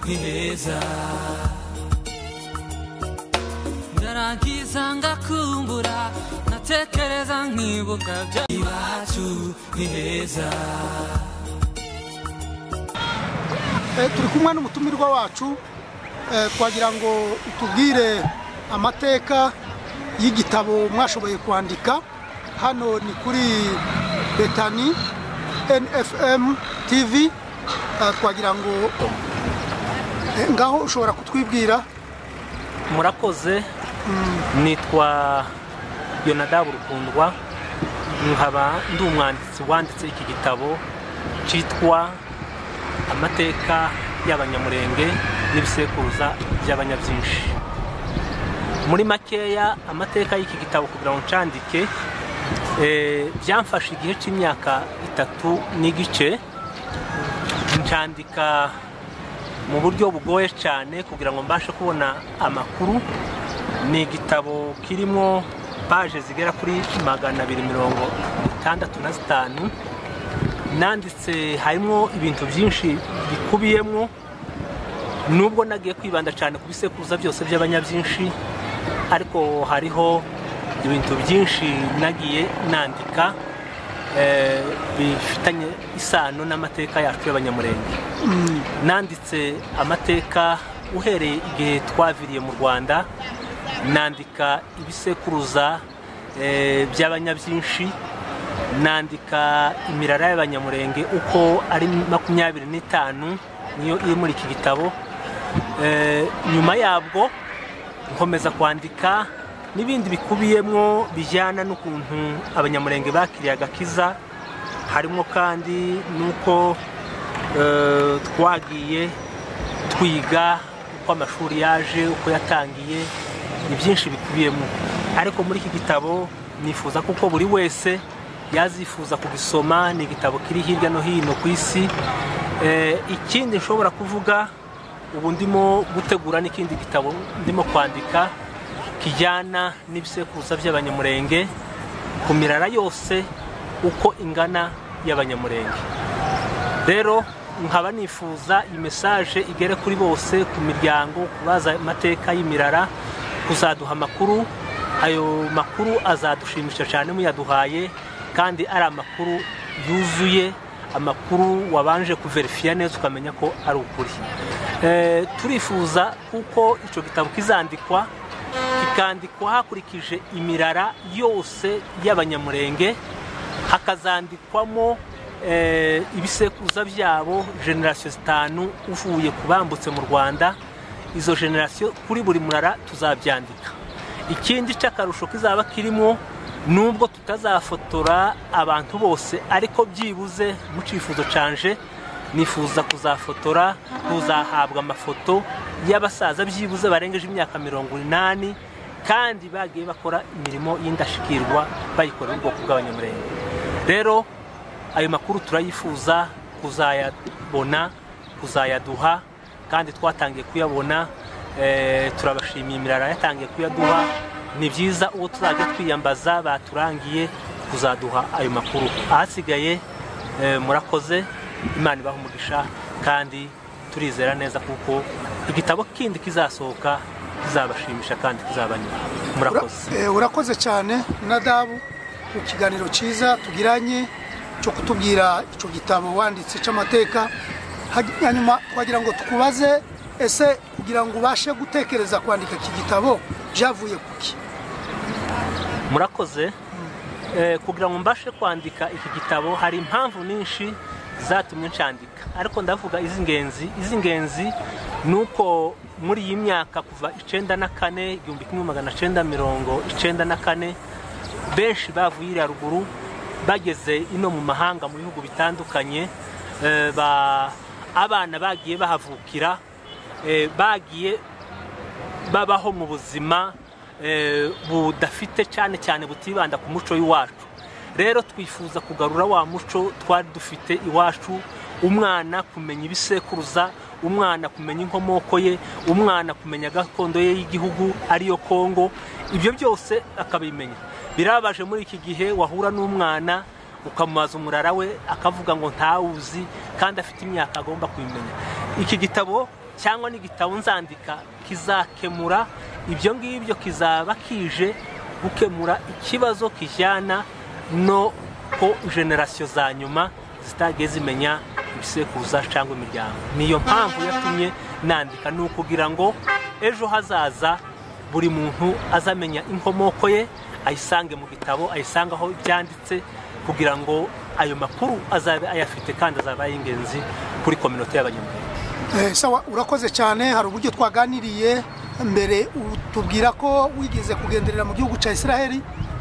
heza ndarangiza ngakumbura natekereza nkibuka iwacu ni heza turi kumwe n'umutumirwa wacu twagira ngo utubwire amateka y'igitabo mwashoboye kwandika hano ni kuri betani nfm tv twagira ngo ngaho ushobora kutwibwira murakoze nitwa yonadabu rukundwa nkaba ndi umwanditsi wanditse iki gitabo cyitwa amateka y'abanyamurenge n'ibisekuruza by'abanyabyinshi muri makeya amateka y'iki gitabo kugira ngo ncandike byamfashe igihe cy'imyaka itatu n'igice ncandika mu buryo bugoye cyane kugira ngo mbashe kubona amakuru ni igitabo kirimo paje zigera kuri magana abiri mirongo itandatu na zitanu nanditse harimo ibintu byinshi bikubiyemo nubwo nagiye kwibanda cyane ku bisekuruza byose by'abanyabyinshi ariko hariho ibintu byinshi nagiye nandika bifitanye isano n'amateka yacu y'abanyamurenge nanditse amateka uhereye igihe twaviriye mu rwanda nandika ibisekuruza by'abanyabyinshi nandika imirara y'abanyamurenge uko ari makumyabiri n'itanu niyo iri muri iki gitabo nyuma yabwo nkomeza kwandika n'ibindi bikubiyemo bijyana n'ukuntu abanyamurenge bakiriye agakiza harimo kandi n'uko twagiye twiga uko amashuri yaje uko yatangiye ni byinshi bikubiyemo ariko muri iki gitabo nifuza kuko buri wese yazifuza kugisoma ni igitabo kiri hirya no hino ku isi ikindi nshobora kuvuga ubu ndimo gutegura n'ikindi gitabo ndimo kwandika kijyana n'ibisekuruza by'abanyamurenge ku mirara yose uko ingana y'abanyamurenge rero nkaba nifuza iyi mesaje igere kuri bose ku miryango kubaza amateka y'imirara kuzaduha amakuru ayo makuru azadushimisha cyane muyaduhaye kandi ari amakuru yuzuye amakuru wabanje kuverifiya neza ukamenya ko ari ukuri turifuza kuko icyo gitabo kizandikwa kikandikwa hakurikije imirara yose y'abanyamurenge hakazandikwamo ibisekuruza byabo generasiyo zitanu uvuye ku bambutse mu rwanda izo generasiyo kuri buri murara tuzabyandika ikindi cy'akarusho kizaba kirimo nubwo tutazafotora abantu bose ariko byibuze mu cyifuzo cyanje nifuza kuzafotora tuzahabwa amafoto y'abasaza byibuze barengeje imyaka mirongo inani kandi bagiye bakora imirimo y'indashikirwa bayikorera ubwoko bw'abanyamurenge rero ayo makuru turayifuza kuzayabona kuzayaduha kandi twatangiye kuyabona turabashimiye imirara yatangiye kuyaduha ni byiza uwo tuzajya twiyambaza baturangiye kuzaduha ayo makuru ahasigaye murakoze imana ibaha umugisha kandi turizera neza kuko igitabo kindi kizasohoka kizabashimisha kandi kizabanyura murakoze urakoze cyane nadabu ku kiganiro cyiza tugiranye cyo kutubwira icyo gitabo wanditse cy'amateka hanyuma twagira ngo tukubaze ese kugira ngo ubashe gutekereza kwandika iki gitabo byavuye kuki murakoze kugira ngo mbashe kwandika iki gitabo hari impamvu nyinshi zatumye ncandika ariko ndavuga iz'ingenzi iz'ingenzi ni uko muri iyi myaka kuva icyenda na kane igihumbi kimwe magana cyenda mirongo icyenda na kane benshi bavuye iriya ruguru bageze ino mu mahanga mu bihugu bitandukanye abana bagiye bahavukira bagiye babaho mu buzima budafite cyane cyane butibanda ku muco w'iwacu rero twifuza kugarura wa muco twari dufite iwacu umwana kumenya ibisekuruza umwana kumenya inkomoko ye umwana kumenya gakondo ye y'igihugu ariyo kongo ibyo byose akabimenya birabaje muri iki gihe wahura n'umwana ukamubaza umurara we akavuga ngo ntawuzi kandi afite imyaka agomba kubimenya iki gitabo cyangwa n'igitabo nzandika kizakemura ibyo ngibyo kizaba kije gukemura ikibazo kijyana no ko generasiyo za nyuma zitagiye zimenya ibisekuruza cyangwa imiryango niyo mpamvu yatumye nandika ni ukugira ngo ejo hazaza buri muntu azamenya inkomoko ye ayisange mu gitabo ayisange aho byanditse kugira ngo ayo makuru azabe ayafite kandi azaba ari ingenzi kuri kominota y'abanyamuryango Eh, sawa urakoze cyane hari uburyo twaganiriye mbere tubwira ko wigeze kugenderera mu gihugu cya Israel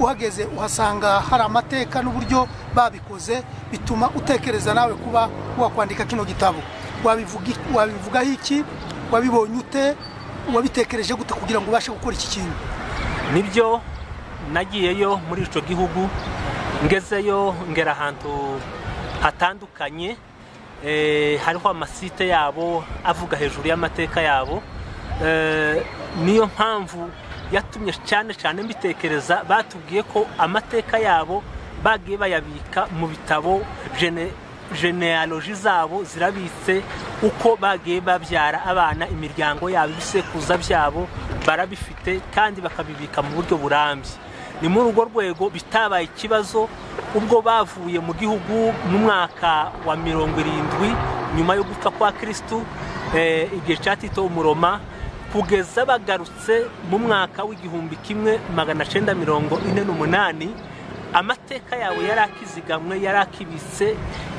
uhageze uhasanga hari amateka n'uburyo babikoze bituma utekereza nawe kuba wakwandika kino gitabo wabivuga wabivugaho iki wabibonye ute wabitekereje gute kugira ngo ubashe gukora iki kintu nibyo nagiyeyo muri icyo gihugu ngezeyo ngera ahantu hatandukanye eh, hariho amasite yabo avuga hejuru y'amateka yabo Eh, niyo mpamvu yatumye cyane cyane mbitekereza batubwiye ko amateka yabo bagiye bayabika mu bitabo gene- genealogy zabo zirabitse uko bagiye babyara abana imiryango yabo ibisekuruza byabo barabifite kandi bakabibika mu buryo burambye ni muri urwo rwego bitabaye ikibazo ubwo bavuye mu gihugu mu mwaka wa mirongo irindwi nyuma yo gupfa kwa kirisitu eh, igihe cya tito umuroma kugeza bagarutse mu mwaka w'igihumbi kimwe magana cyenda mirongo ine n'umunani amateka yawe yari akizigamwe yari akibitse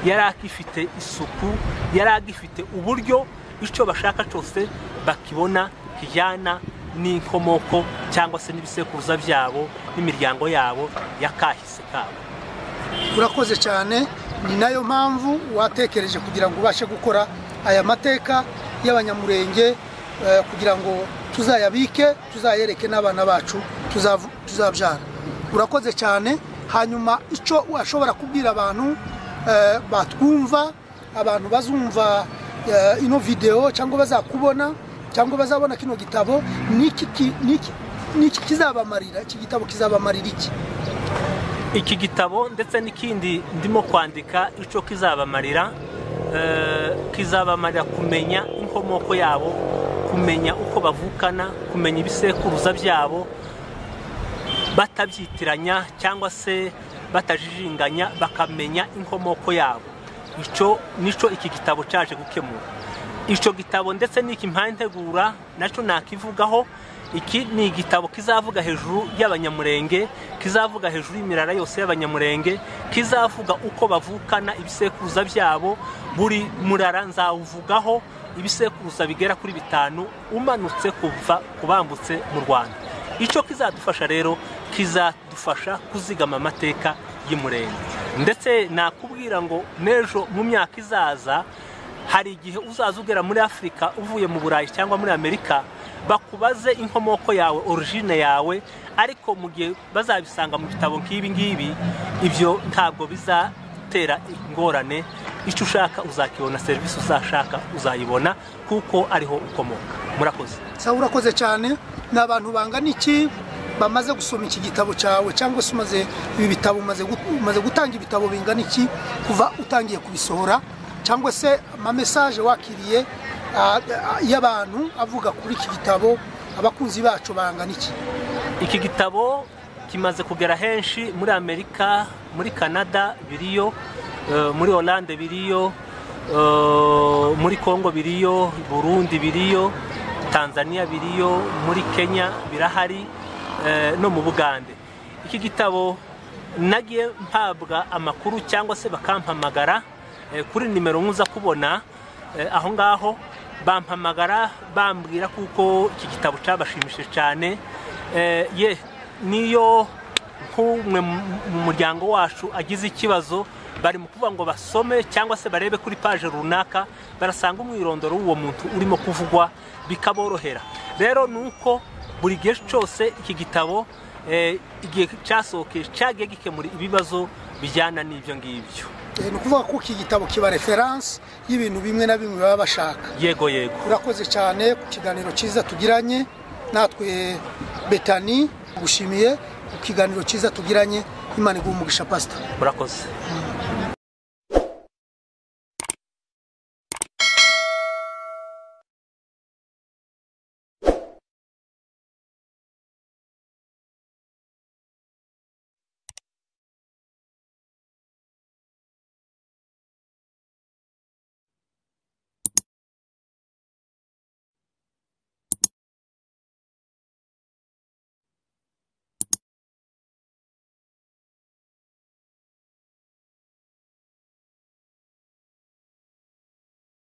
yari akifite isuku yari agifite uburyo icyo bashaka cyose bakibona kijyana n'inkomoko cyangwa se n'ibisekuruza byabo n'imiryango yabo yakahise kabo urakoze cyane ni nayo mpamvu watekereje kugira ngo ubashe gukora aya mateka y'abanyamurenge eh, kugira ngo tuzayabike tuzayereke n'abana bacu tuzavu- tuzabyara urakoze cyane hanyuma icyo washobora kubwira abantu eh, batwumva abantu bazumva eh, ino videwo cyangwa bazakubona cyangwa bazabona kino gitabo ni iki ki- ni iki- ni iki kizabamarira iki gitabo kizabamarira iki iki gitabo ndetse n'ikindi ndimo kwandika icyo kizabamarira eh, kizabamarira kumenya inkomoko yabo kumenya uko bavukana kumenya ibisekuruza byabo batabyitiranya cyangwa se batajijinganya bakamenya inkomoko yabo icyo nicyo iki gitabo cyaje gukemura icyo gitabo ndetse n'iki mpantegura nacyo nakivugaho iki ni igitabo kizavuga hejuru y'abanyamurenge kizavuga hejuru y'imirara yose y'abanyamurenge kizavuga uko bavukana ibisekuruza byabo buri murara nzawuvugaho ibisekuruza bigera kuri bitanu umanutse kuva ku bambutse mu rwanda icyo kizadufasha rero kizadufasha kuzigama amateka y'umurenge ndetse nakubwira ngo n'ejo mu myaka izaza hari igihe uzaza ugera muri afurika uvuye mu burayi cyangwa muri amerika bakubaze inkomoko yawe origine yawe ariko mu gihe bazabisanga mu bitabo nk'ibi ngibi ibyo ntabwo bizatera ingorane icyo ushaka uzakibona serivisi uzashaka uzayibona kuko ariho ukomoka murakoze sawa urakoze cyane ni abantu bangana iki bamaze gusoma iki gitabo cyawe cyangwa se umaze ibi bitabo umaze gut- umaze gutanga ibitabo bingana iki kuva utangiye kubisohora cyangwa se amamesaje wakiriye ah, ah, y'abantu avuga kuri iki gitabo abakunzi bacu bangana iki iki gitabo kimaze kugera henshi muri amerika muri canada biriyo eh, muri oranje biriyo eh, muri congo biriyo burundi biriyo tanzania biriyo muri kenya birahari eh, no mu bugande iki gitabo nagiye mpabwa amakuru cyangwa se bakampamagara eh, kuri nimero nkuza kubona eh, aho ngaho bampamagara bambwira kuko iki gitabo cyabashimishije cyane Eh, ye niyo nk'umwe mu- mu muryango wacu agize ikibazo bari mu kuvuga ngo basome cyangwa se barebe kuri paje runaka barasanga umwirondoro w'uwo muntu urimo kuvugwa bikaborohera rero ni uko buri gihe cyose iki gitabo eh, igihe cyasohokeye cyagiye gikemura ibibazo bijyana n'ibyo ngibyo Eh, ni ukuvuga ko iki gitabo kiba referanse y'ibintu bimwe na bimwe baba bashaka yego yego urakoze cyane ku kiganiro cyiza tugiranye natwe betani gushimiye ku kiganiro cyiza tugiranye imana iguha umugisha pasita murakoze